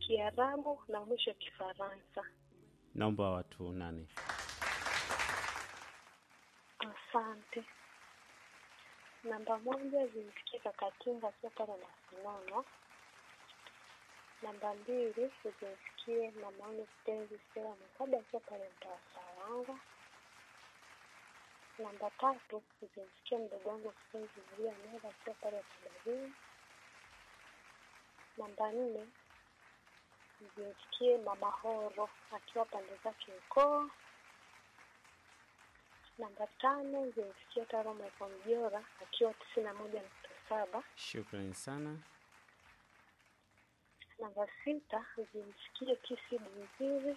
Kiarabu na mwisho Kifaransa. Naomba watu nane. Asante. Namba moja zimfikie Kakatinga akiwa pale Masinono. Namba mbili zimfikie mamaangu kipenzi Stella Mkada akiwa pale mtaa Saranga. Namba tatu zimfikie mdogo wangu kipenzi Maria Mera akiwa pale Kibarini. Namba nne zimfikie mama Horo akiwa pande zake ukoo. Namba tano zimfikia Taro Michael Mjora akiwa tisini na moja nukta saba. Shukrani sana. Namba sita zimfikie Kisi Bunziri.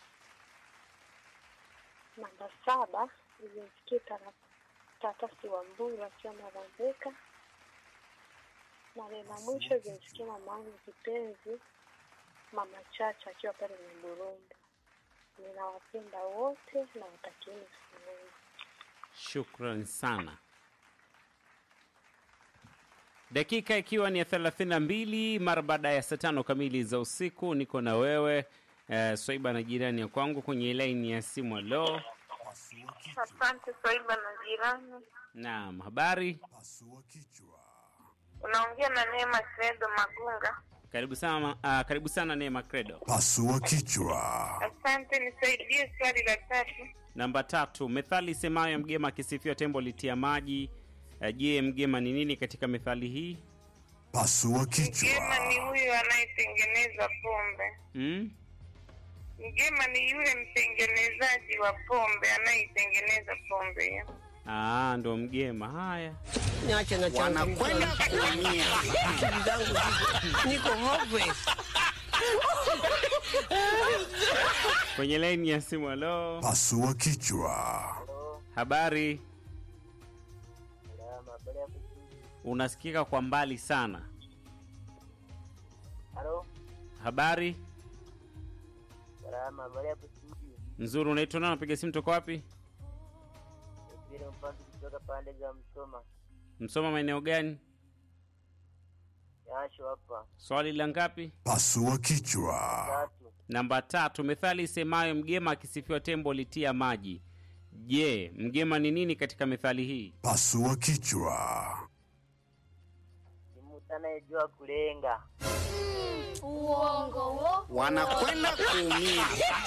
Namba saba zimfikie Tara- Tatasi wa Mburu akiwa Marambeka. Na neno mwisho zimfikie mama yangu kipenzi Mama Chacha akiwa pale Mburundu. Ninawapenda wote na watakieni siku njema. Shukran sana. Dakika ikiwa ni ya thelathini na mbili mara baada ya saa tano kamili za usiku, niko na wewe eh, Swaiba na jirani ya kwangu kwenye laini ya simu. Alo, Asante Swaiba na jirani, naam, habari? unaongea na Neema Credo Magunga. Karibu sana, uh, karibu sana Neema Credo. Pasua kichwa. Asante, nisaidie swali la tatu. Namba tatu, methali semayo mgema akisifiwa tembo litia maji. Eh, Je, mgema ni nini katika methali hii? Pasua Mgema kichwa. ni huyo anayetengeneza pombe. Mm? Mgema ni yule mtengenezaji wa pombe anayeitengeneza pombe hiyo. Ah, ndo mgema. Haya, Niache na Wanakwenda kuumia. Akili zangu ziko niko hopeless. kwenye laini ya simu. Alo, Pasua kichwa. habari? Unasikika kwa mbali sana. Halo, Habari salama, habari hapo studio. nzuri. Unaitwa nani? Unapiga simu toka wapi? Mpira mpanzi kutoka pande za Msoma. Msoma maeneo gani? Yasho hapa. Swali la ngapi? Pasua kichwa. Tatu. Namba tatu. Methali isemayo mgema akisifiwa tembo litia maji. Je, mgema ni nini katika methali hii? Pasua kichwa. Ni mtu anayejua kulenga. Wanakwenda kuumia.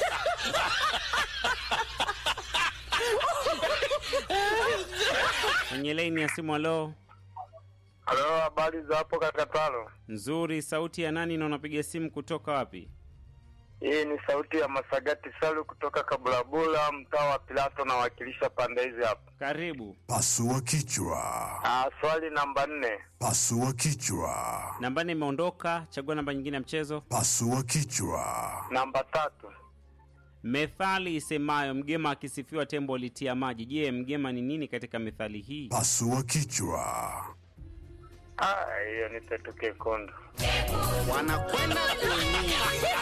Kwenye laini ya simu. Alo, Halo, habari za hapo Kakatalo? nzuri. Sauti ya nani na unapiga simu kutoka wapi? Hii ni sauti ya Masagati Salu kutoka Kabulabula, mtaa wa Pilato, nawakilisha pande hizi hapa. Karibu. Pasua kichwa. Ah, swali namba nne. Pasua kichwa. Namba nne imeondoka. Chagua namba nyingine ya mchezo. Pasua kichwa. Namba tatu. Methali isemayo mgema akisifiwa tembo litia maji. Je, mgema ni nini katika methali hii? Pasua kichwa. Ah, hiyo ni Tetu Kekundu. Wanakwenda kuumia.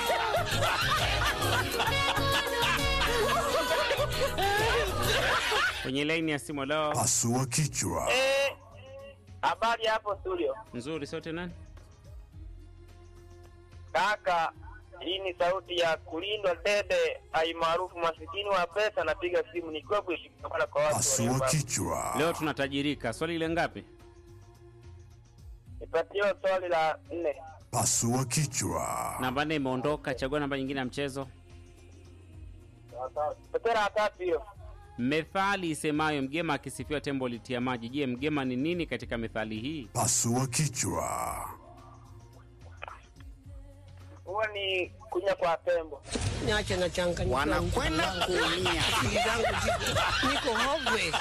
Kwenye laini ya simu. Alo, Pasua kichwa. Eh, habari hapo studio. nzuri. Sauti nani? Kaka, hii ni sauti ya kulindwa dede aimaarufu masikini wa pesa. Napiga simu nikiwa kushikamana kwa watu Pasua walio kichwa. Leo tunatajirika. Swali ile ngapi? Nipatiwe swali la nne. Pasua kichwa. Namba nne imeondoka. Chagua namba nyingine ya mchezo. Pepera tatu hiyo. Methali isemayo mgema akisifiwa tembo litia maji. Je, mgema ni nini katika methali hii? Pasua kichwa. Huwa ni kunya kwa tembo. Niache na changanyikiwa. Wanakwenda kuumia. Akili zangu ziko niko hopeless.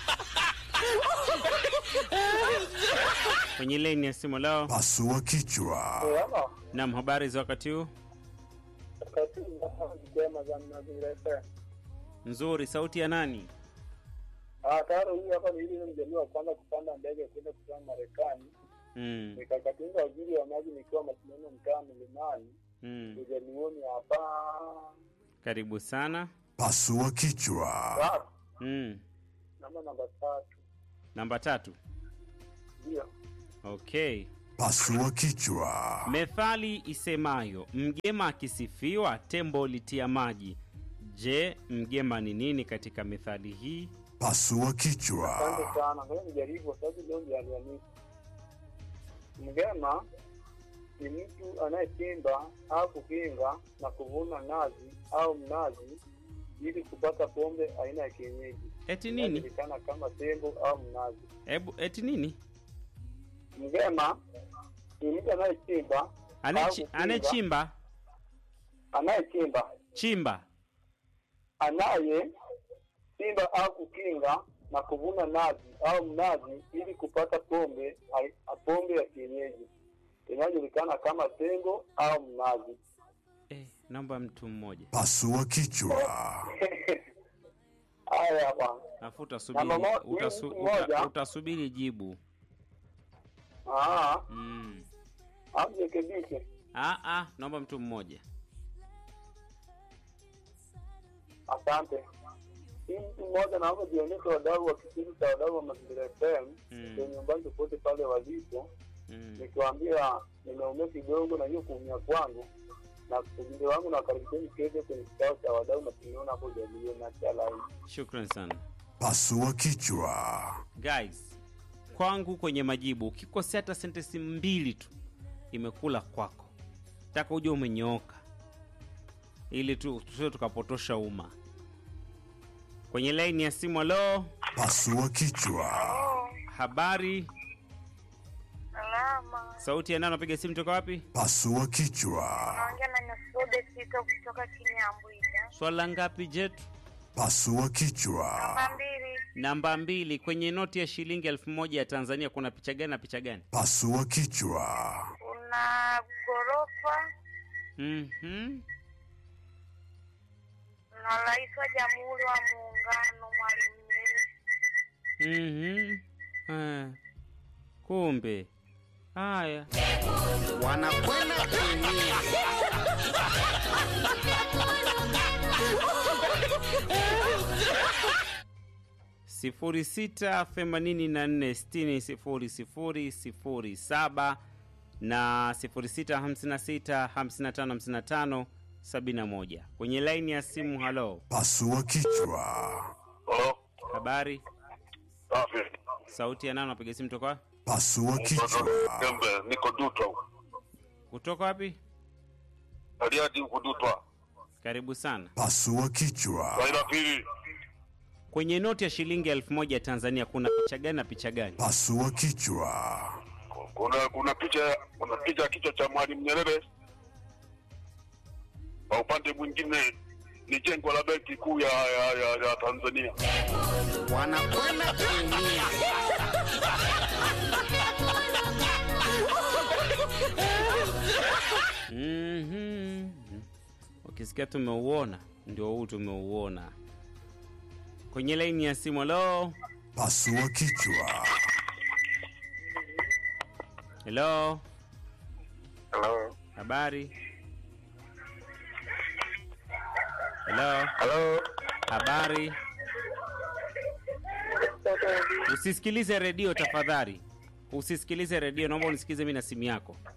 Kwenye laini ya simu leo. Pasua kichwa. Naam, habari za wakati huu? Nzuri. Sauti ya nani? Taro hii hapa ni ile mjaliwa wa kwanza kupanda ndege kwenda kutoka Marekani. Mm, Nikakatinga waziri wa maji nikiwa mashindano mtaa Mlimani. mm. Ujalioni hapa. Karibu sana. Pasua kichwa. Tatu. Mm. Namba namba tatu. Namba tatu. Ndio. Okay. Pasua kichwa. Methali isemayo mgema akisifiwa tembo litia maji. Je, mgema ni nini katika methali hii? Pasua kichwa. Asante sana. Ngoja nijaribu kwa sababu leo ndio Alhamisi. Mgema ni mtu anayechimba au kukinga na kuvuna nazi au mnazi ili kupata pombe aina ya kienyeji Eti nini? inayojulikana kama tembo au mnazi. Ebu, eti nini? Mgema ni mtu anayechimba au Anechi, kukinga- anechimba anayechimba chimba anayechimba au kukinga na kuvuna nazi au mnazi ili kupata pombe ai- pombe ya kienyeji inayojulikana kama tengo au mnazi. eh, naomba mtu mmoja Pasua kichwa. Haya bwana. alafu utasubiri Namba mo- utasu, mtu mmoja. uta, utasubiri jibu Ah, mm. amrekebishe. ah, ah, naomba mtu mmoja Asante. Hii mtu mmoja naomba jionyeshe wadau wa kipindi cha wadau wa Mazingira FM Mm. kwenye nyumbani popote pale walipo, mm. nikiwaambia nimeumia kidogo na hiyo kuumia kwangu na ujumbe wangu na wakaribisheni kesho kwenye kikao cha wadau na tumeona hapo jadilio na cha laini. shukran sana Pasua kichwa. guys kwangu kwenye majibu ukikosea hata sentensi mbili tu imekula kwako taka uje umenyooka ili tu tusio tukapotosha umma kwenye laini ya simu alo Pasua kichwa. habari Salama. sauti ya nani napiga simu toka wapi Pasua kichwa. Naongea na Nasude Tito kutoka Kinyambwija. swala ngapi jetu Pasua kichwa. Namba mbili. namba mbili kwenye noti ya shilingi elfu moja ya tanzania kuna picha gani na picha gani Pasua kichwa. Kuna ghorofa mm-hmm. na rais wa Jamhuri wa Muungano Mwalimu Nyerere. Mm-hmm. Ah. kumbe haya wanakwenda kuumia sifuri sita themanini na nne sitini sifuri sifuri sifuri saba na sifuri sita hamsini na sita hamsini na tano hamsini na tano sabini na moja kwenye laini ya simu halo Pasua kichwa. Halo, habari safi. sauti ya nani napiga simu toka wapi? Pasua kichwa. Gembe, niko Dutwa. kutoka wapi Bariadi huko Dutwa. karibu sana Pasua kichwa. Swali la pili, kwenye noti ya shilingi elfu moja ya tanzania kuna picha gani na picha gani Pasua kichwa. kuna kuna picha kuna picha ya kichwa cha Mwalimu Nyerere. Kwa upande mwingine ni jengo la benki kuu ya, ya, ya, ya Tanzania. wanakwenda kuumia Mhm. ukisikia tumeuona ndio huu tumeuona kwenye laini ya simu halo Pasua kichwa. helo Hello. habari helo Hello. habari usisikilize redio tafadhali usisikilize redio naomba unisikize mi na simu yako